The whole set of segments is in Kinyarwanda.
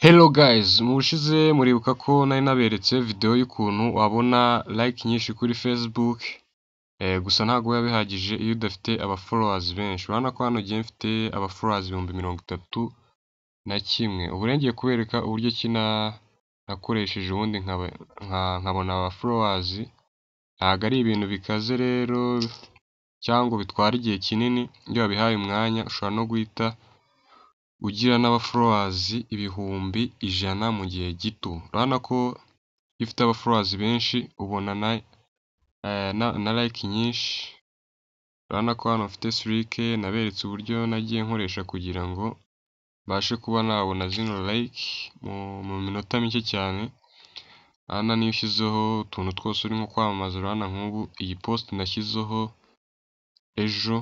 Hello guys, mu bushize muribuka ko nari naberetse video y'ukuntu wabona like nyinshi kuri Facebook, gusa ntabwo biba bihagije iyo udafite aba followers benshi, urabona ko hano njyewe mfite aba followers ibihumbi mirongo itatu na kimwe, ubu rero ngiye kubereka uburyo ki nakoresheje ubundi nkabona aba followers, ntabwo ari ibintu bikaze rero cyangwa ngo bitware igihe kinini, iyo wabihaye umwanya ushobora no guhita ugira n'aba followers ibihumbi ijana mu gihe gito, urabona ko iyo ufite aba followers benshi ubona na like nyinshi, urabona ko hano mfite silike naberetse uburyo nagiye nkoresha kugira ngo mbashe kuba nabona zino like mu minota mike cyane, urabona n'iyo ushyizeho utuntu twose urimo kwamamaza, urabona nk'ubu iyi post nashyizeho ejo,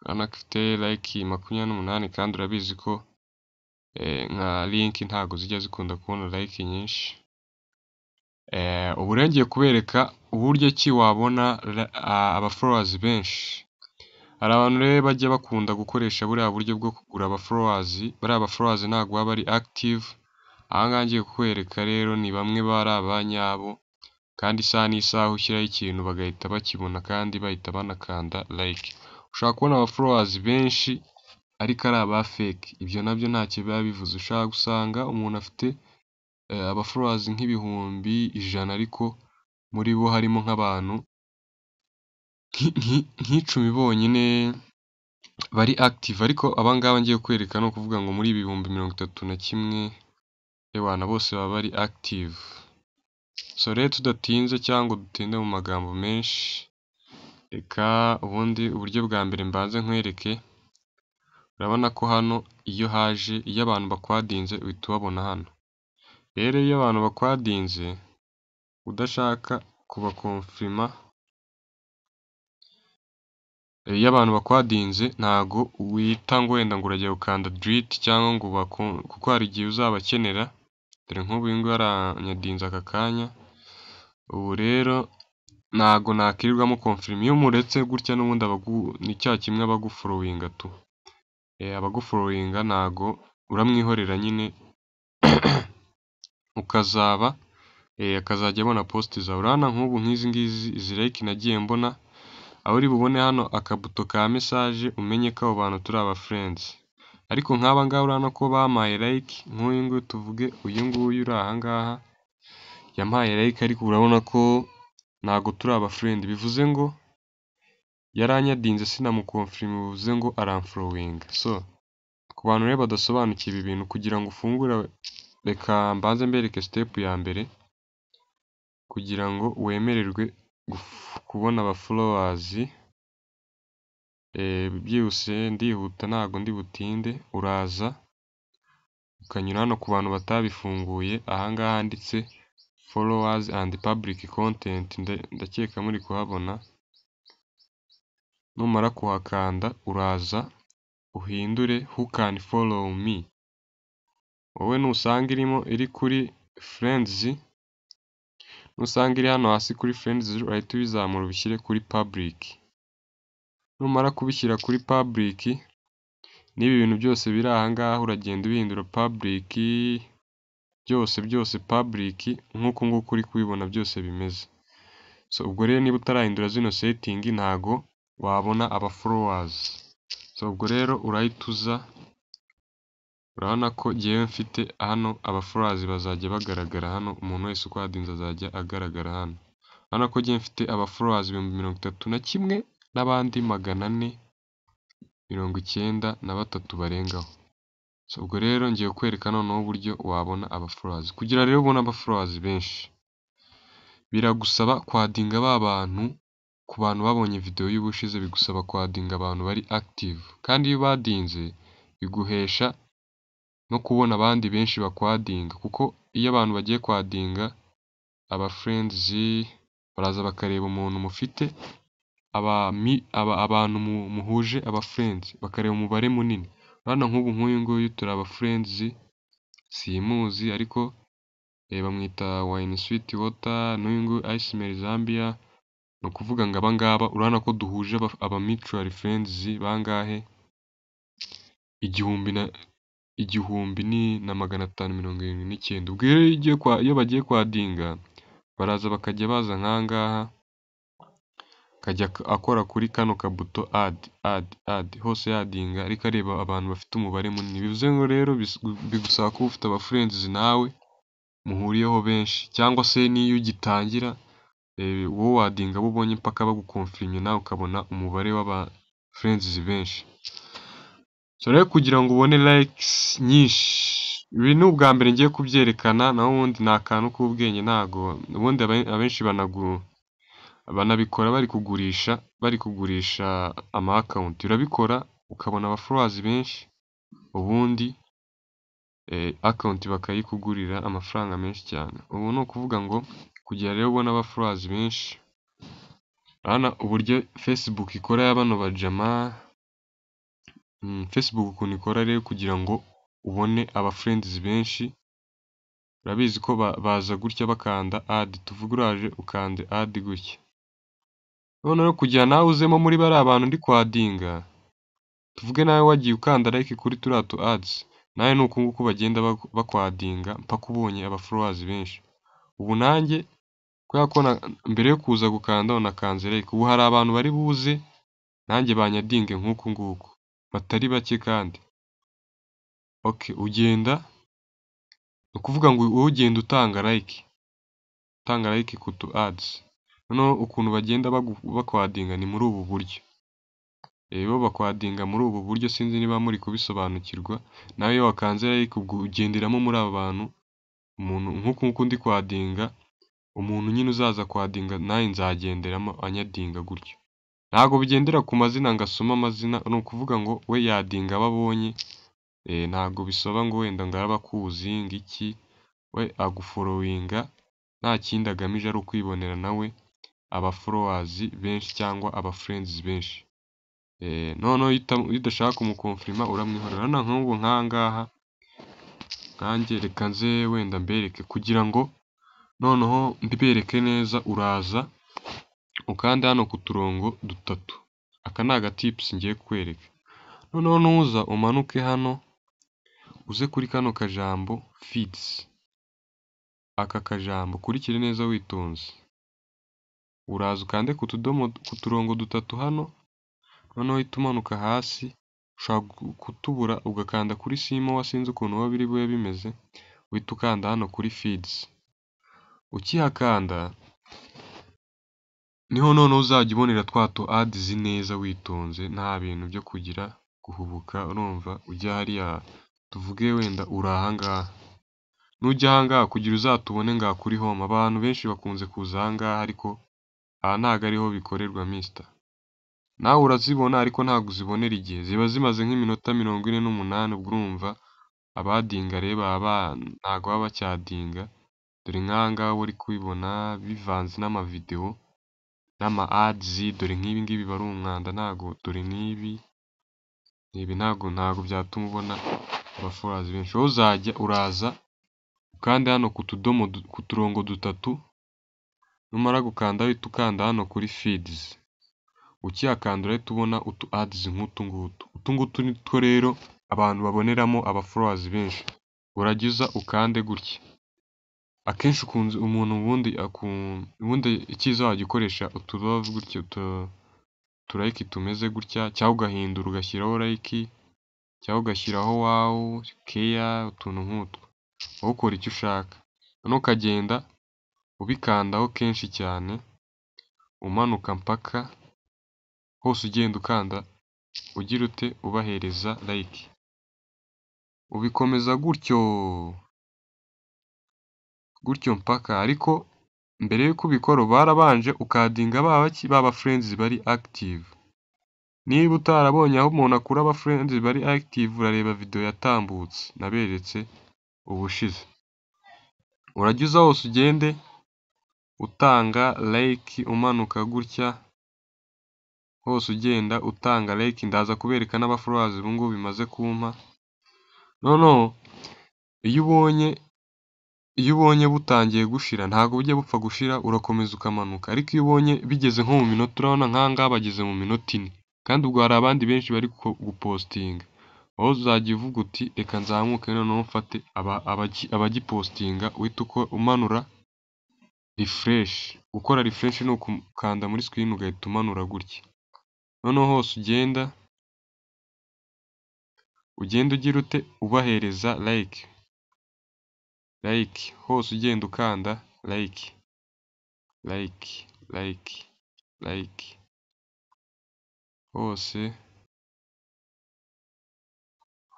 urabona ko ifite like makumyabiri n'umunani kandi urabizi ko nka link ntabwo zijya zikunda kubona like nyinshi, ubu rero ngiye kubereka uburyo ki wabona aba followers benshi, hari abantu rero bajya bakunda gukoresha buriya buryo bwo kugura aba followers, bariya ba followers ntabwo baba ari active, aha ngaha ngiye kukwereka rero ni bamwe bari abanyabo kandi isaha n'isaha ushyiraho ikintu bagahita bakibona kandi bahita banakanda like, ushobora kubona aba followers benshi ariko ari aba fake, ibyo nabyo ntacyo biba bivuze, ushobora gusanga umuntu afite aba followers nk'ibihumbi ijana ariko muri bo harimo nk'abantu nk'icumi bonyine bari active, ariko aba ngaba ngiye kukwereka ni ukuvuga ngo muri ibihumbi mirongo itatu na kimwe ewana bose baba bari active, so rero tudatinze cyangwa ngo dutinde mu magambo menshi, reka ubundi uburyo bwa mbere mbanze nkwereke, urabona ko hano iyo haje iyo abantu bakwadinze uhita ubabona hano, rero iyo abantu bakwadinze udashaka kubakonfirima, iyo abantu bakwadinze ntabwo wita ngo wenda ngo urajya gukanda delete cyangwa ngo kuko hari igihe uzabakenera, dore nk'ubu uyu nguyu aranyadinze aka kanya, ubu rero ntabwo nakirirwa mukonfirima, iyo muretse gutya n'ubundi ni cya kimwe aba agufolowinga tu, abagufolowinga ntabwo uramwihorera nyine ukazaba akazajya abona post zawe, urabona nk'ubu nk'izi ngizi izi like nagiye mbona, aho uri bubone hano akabuto ka message umenye ko abo bantu turi aba friends, ariko nk'aba ngaba urabona ko bampaye like, nk'uyu nguyu tuvuge uyu nguyu uri aha ngaha yampaye like ariko urabona ko ntabwo turi aba friend, bivuze ngo yaranyadinze sinamukonfirima bivuze ngo aramfolowinga, so ku bantu rero badasobanukiwe ibi bintu kugira ngo ufungure reka mbanze mbereke step ya mbere kugira ngo wemererwe kubona aba followers, byihuse ndihuta ntabwo ndi butinde, uraza ukanyura hano ku bantu batabifunguye, aha ngaha handitse followers and public content ndakeka muri kuhabona, numara kuhakanda uraza uhindure who can follow me, wowe nusanga irimo iri kuri friends, nusanga iri hano hasi kuri friends urahita ubizamura ubishyire kuri public, numara kubishyira kuri public n'ibi bintu byose biri aha ngaha uragenda ubihindura public, byose byose public nk'uku nguku uri kubibona byose bimeze, so ubwo rero niba utarahindura zino setting ntago wabona aba followers, so ubwo rero urahita uza, urabona ko njyewe mfite hano aba followers bazajya bagaragara hano, umuntu wese ukwadinze azajya agaragara hano, urabona ko njyewe mfite aba followers ibihumbi mirongo itatu na kimwe n'abandi magana ane mirongo icyenda na batatu barengaho, so ubwo rero ngiye kukwereka noneho uburyo wabona aba followers, kugira rero ubone aba followers benshi biragusaba kwadinga ba bantu, ku bantu babonye video y'ubushize bigusaba kwadinga abantu bari active, kandi iyo ubadinze biguhesha no kubona abandi benshi bakwadinga, kuko iyo abantu bagiye kwadinga aba friends baraza bakareba umuntu mufite abantu muhuje aba friends, bakareba umubare munini, urabona nk'ubu nk'uyu nguyu turi aba friends simuzi ariko bamwita wine sweet water, n'uyu nguyu ice mel Zambia, ni ukuvuga ngo aba ngaba urabona ko duhuje aba mutual friends bangahe igihumbi na. igihumbi ni na magana atanu mirongo irindwi n'icyenda. Ubwo rero iyo ugiye kwa iyo bagiye kwadinga baraza bakajya baza nk'aha ngaha, akajya akora kuri kano kabuto adi adi adi hose yadinga ariko areba abantu bafite umubare munini. Bivuze ngo rero bigusaba kuba ufite abafurendizi nawe muhuriyeho benshi cyangwa se n'iyo ugitangira wowe wadinga abo ubonye mpaka bagukonfirimye nawe ukabona umubare w'abafurendizi benshi. So rero kugira ngo ubone layikisi nyinshi, ibi ni ubwa mbere ngiye kubyerekana naho ubundi ni akantu k'ubwenge ntago ubundi abenshi banabikora bari kugurisha bari kugurisha ama akawunti. Urabikora ukabona abafolowazi benshi ubundi akawunti bakayikugurira amafaranga menshi cyane. Ubu ni ukuvuga ngo kugira rero ubone abafolowazi benshi, urabona uburyo fesibuku ikora ya bano bajama, fesibuku ukuntu ikora rero kugira ngo ubone abafurendizi benshi, urabizi ko baza gutya bakanda adi, tuvuge uraje ukanda adi gutya. Noneho kugira nawe uzemo muri bariya bantu ndi kwadinga, tuvuge nawe wagiye ukanda layike kuri turiya tu adizi, nawe ni uku nguku bagenda bakwadinga mpaka ubonye abafolowazi benshi. Ubu nanjye kubera ko mbere yo kuza gukanda nakanze layike, ubu hari abantu bari buze nanjye banyadinge nk'uku nguku batari bake kandi. Oke ugenda ni ukuvuga ngo wowe ugenda utanga layike, utanga layike ku tu adizi. Noneho ukuntu bagenda bakwadinga ni muri ubu buryo, bo bakwadinga muri ubu buryo sinzi niba muri kubisobanukirwa, nawe iyo wakanze layike ubwo ugenderamo muri aba bantu, umuntu nk'uku nguku ndi kwadinga, umuntu nyine uzaza kwadinga nanjye nzagenderamo anyadinga gutyo. Ntago bigendera ku mazina ngo asome amazina, ni ukuvuga ngo we yadinga abo abonye, ntago bisaba ngo wenda ngo araba akuzi ngo iki, we agufolowinga nta kindi agamije ari ukwibonera nawe abafolowazi benshi cyangwa abafurendizi benshi. Noneho iyo udashaka kumukonfirima uramwihorera. Urabona nk'ubu nk'aha ngaha, nkanjye reka nze wenda mbereke kugira ngo noneho mbibereke neza, uraza ukanda hano ku turongo dutatu, aka ni agatipusi ngiye kukwereka. Noneho nuza umanuke hano uze kuri kano kajambo fidizi, aka kajambo ukurikire neza witonze, uraza ukande ku tudomo ku turongo dutatu hano, noneho uhite umanuka hasi, ushobora kutubura ugakanda kuri simowa sinzi ukuntu biba biri bube bimeze, uhita ukanda hano kuri fidizi. Ukihakanda niho noneho uzajya ubonera twa tu adizi neza witonze nta bintu byo kugira guhubuka urumva ujya hariya tuvuge wenda uri aha ngaha. Nujya aha ngaha kugira uzatubone ngaha kuri home, abantu benshi bakunze kuza aha ngaha ariko aha ntago ariho bikorerwa misita. Nawe urazibona ariko ntago uzibonera igihe, ziba zimaze nk'iminota mirongo ine n'umunani ubwo urumva abadinga rero baba ntago baba bacyadinga, dore nk'aha ngaha uba uri kubibona bivanze n'amavidewo n'ama adizi, dore nk'ibi ngibi biba ari umwanda ntago dore n'ibi, ibi ntago ntago byatuma ubona abafolowazi benshi. Wowe uzajya uraza ukande hano ku tudomo ku turongo dutatu, numara gukanda uhite ukanda hano kuri fidizi, ukihakanda urahita ubona utu adizi nk'utu ngutu. Utu ngutu ni two rero abantu baboneramo abafolowazi benshi, urajya uza ukande gutya. Akenshi ukunze umuntu ubundi ubundi icyiza wajya ukoresha utu love gutya, utu layike tumeze gutya cyangwa ugahindura ugashyiraho layike cyangwa ugashyiraho wawu, keya, utuntu nk'utwo. Wowe ukora icyo ushaka, noneho ukagenda ubikandaho kenshi cyane, umanuka mpaka hose ugenda ukanda ugira ute ubahereza layike. Ubikomeza gutyo gutyo mpaka ariko mbere y'uko ubikora uba warabanje ukadinga ba baki ba bafurendizi bari akitivu. Niba utarabonye aho umuntu akura abafurendizi bari akitivu urareba videwo yatambutse naberetse ubushize. Urajya uza hose ugende utanga layike umanuka gutya, hose ugenda utanga layike, ndaza kubereka n'abafolowazi ubu ngubu bimaze kumpa. Noneho iyo ubonye iyo ubonye butangiye gushira ntago bujya bupfa gushira urakomeza ukamanuka, ariko iyo ubonye bigeze nko mu minota urabona nk'aha ngaha bageze mu minota ine, kandi ubwo hari abandi benshi bari gupositinga. wowe uzajya uvuga uti reka nzamuke noneho mfate abagipositinga uhita umanura refresh gukora refresh ni ukukanda muri screen ugahita umanura gutya noneho hose ugenda ugenda ugira ute ubahereza like like hose ugenda ukanda like like like like hose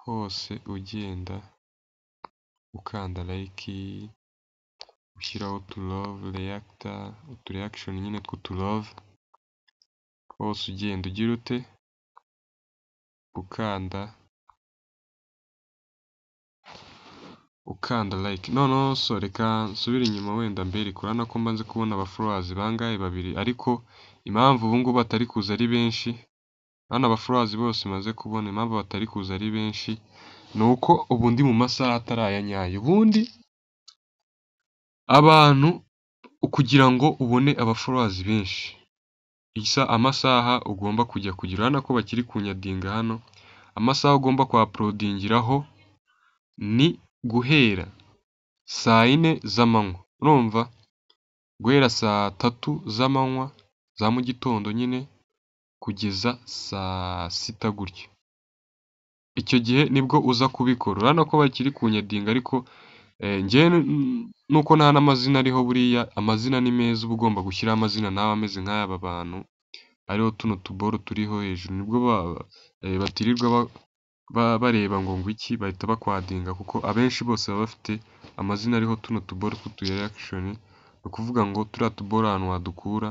hose ugenda ukanda like ushyiraho utu love reactor utu reaction nyine tw'utu love hose ugenda ugira ute ukanda ukanda like noneho so reka nsubire inyuma wenda mbereke urabona ko maze kubona aba followers bangahe babiri ariko impamvu ubu ngubu batari kuza ari benshi hano aba followers bose maze kubona impamvu batari kuza ari benshi ni uko ubu ndi mu masaha atari aya nyayo ubundi abantu kugira ngo ubone aba followers benshi isa amasaha ugomba kujya kugira urabona ko bakiri kunyadinga hano amasaha ugomba kuhaporodingiraho ni guhera saa yine z'amanywa urumva guhera saa tatu z'amanywa za mu gitondo nyine kugeza saa sita gutya icyo gihe nibwo uza kubikora urabona ko bakiri kunyadinga ariko njyewe nuko nta n'amazina ariho buriya amazina ni meza uba ugomba gushyiraho amazina nawe ameze nk'ayaba bantu ariho tuno tuboro turiho hejuru nibwo batirirwa bareba ngo ngwiki bahita bakwadinga kuko abenshi bose baba bafite amazina ariho tuno tuboro tw'utu reaction ni ukuvuga ngo turiya tuboro ahantu wadukura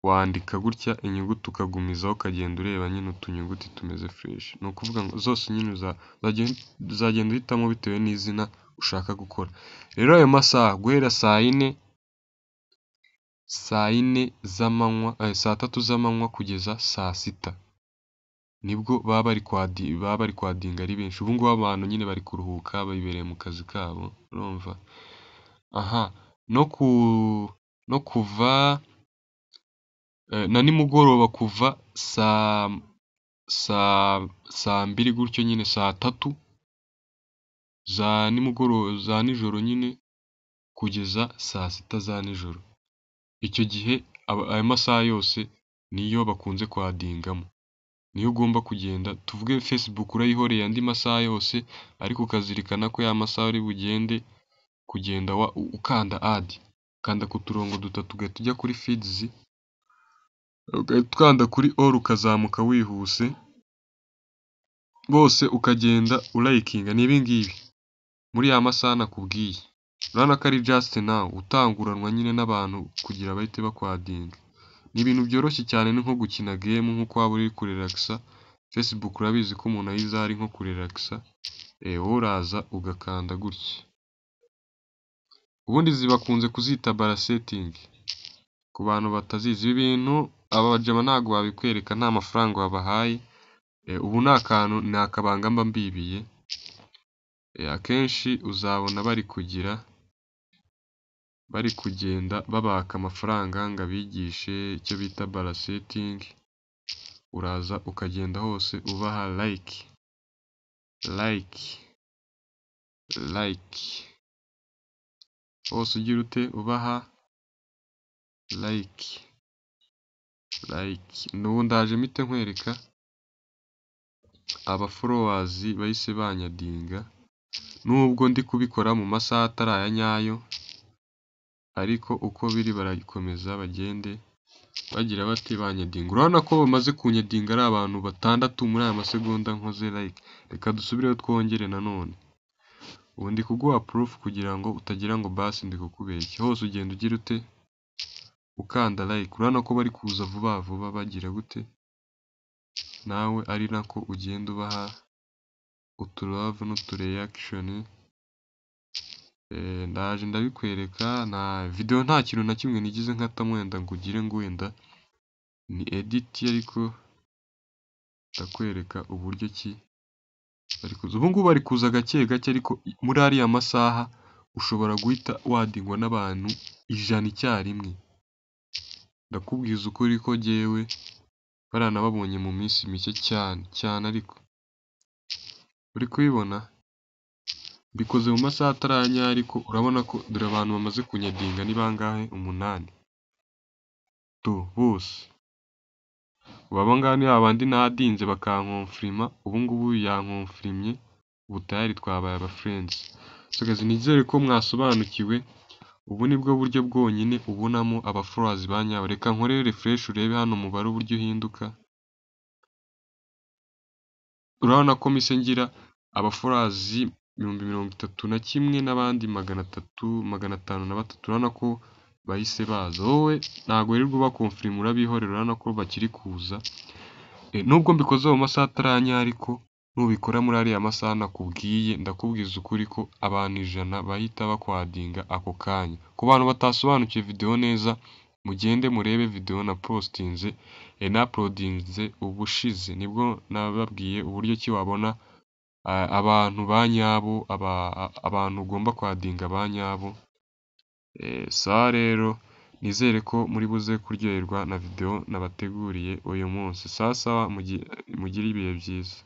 wandika gutya inyuguti ukagumizaho ukagenda ureba nyine utunyuguti tumeze fresh ni ukuvuga ngo zose nyine uzagenda uhitamo bitewe n'izina ushaka gukora rero ayo masaha guhera saa yine saa yine z'amanywa saa tatu z'amanywa kugeza saa sita nibwo baba bari baba bari kwadinga ari benshi ubu ngubu abantu nyine bari kuruhuka bibereye mu kazi kabo urumva aha no ku no kuva na nimugoroba kuva saa saa saa mbiri gutyo nyine saa tatu za nimugoroba za nijoro nyine kugeza saa sita za nijoro icyo gihe ayo masaha yose niyo bakunze kwadingamo niyo ugomba kugenda tuvuge facebook urayihoreye andi masaha yose ariko ukazirikana ko ya masaha uri bugende kugenda ukanda add ukanda ku turongo dutatu ugahita ujya kuri feeds ugahita ukanda kuri all ukazamuka wihuse bose ukagenda urayikinga ni ibi ngibi muri ya masaha nakubwiye urabona ko ari just now utanguranwa nyine n'abantu kugira bahite bakwadinga ni ibintu byoroshye cyane ni nko gukina game nk'uko waba uri kurelakisa facebook urabizi ko umuntu ayiza ari nko kurelakisa wowe uraza ugakanda gutya ubundi zibakunze kuzita baraseting ku bantu batazizi ibi bintu abajama ntabwo babikwereka nta mafaranga wabahaye ubu ni akantu ni akabanga mba mbibiye akenshi uzabona bari kugira bari kugenda babaka amafaranga ngo abigishe icyo bita baraseting uraza ukagenda hose ubaha like like like hose ugira ute ubaha like like n'ubu ndaje mpite nkwereka aba followers bahise banyadinga nubwo ndi kubikora mu masaha atari aya nyayo ariko uko biri barakomeza bagende bagira bati banyadinga urabona ko bamaze kunyadinga ari abantu batandatu muri aya masegonda nkoze like reka dusubireho twongere nanone ubu ndi kuguha proof kugira ngo utagira ngo basi ndi kukubeshya hose ugenda ugira ute ukanda like urabona ko bari kuza vuba vuba bagira gute nawe ari nako ugenda ubaha utu love n'utu reaction ndaje ndabikwereka na video nta kintu na kimwe nigize nkatamo wenda ngo ugire ngo wenda ni edit ariko ndakwereka uburyo ki bari kuza ubu ngubu bari kuza gake gake ariko muri ariya masaha ushobora guhita wadingwa n'abantu ijana icyarimwe ndakubwiza ukuri ko jyewe baranababonye mu minsi mike cyane cyane ariko Uri kuyibona? Mbikoze mu masaha ataranyara ariko urabona ko dore abantu bamaze kunyandinga ni bangahe? Umunani. Tu bose. Ubu aba ngaba ni ba bandi nadinze bakankomfirima, ubu ngubu yankomfirimye, ubu tayari twabaye aba friends. Nsakaza nizere ko mwasobanukiwe, ubu ni bwo buryo bwonyine ubonamo aba followers banyabo. Reka nkorere refresh urebe hano umubare uburyo uhinduka. Urabona ko mpise ngira aba followers ibihumbi mirongo itatu na kimwe n'abandi magana atatu, magana atanu na batatu. Urabona ko bahise baza. Wowe ntabwo wirirwa ubakomfirima urabihorera, urabona ko bakiri kuza. Nubwo mbikoze mu masaha ataranyara ariko nubikora muri ariya masaha nakubwiye, ndakubwiza ukuri ko abantu ijana bahita bakwadinga ako kanya. Ku bantu batasobanukiwe video neza, mugende murebe video napostinze, napodinze ubushize. Nibwo nababwiye uburyo ki wabona abantu banyabo, abantu ugomba kwadinga banyabo. Sawa rero, nizere ko muri buze kuryoherwa na video nabateguriye uyu munsi. Sawa sawa mugire ibihe byiza.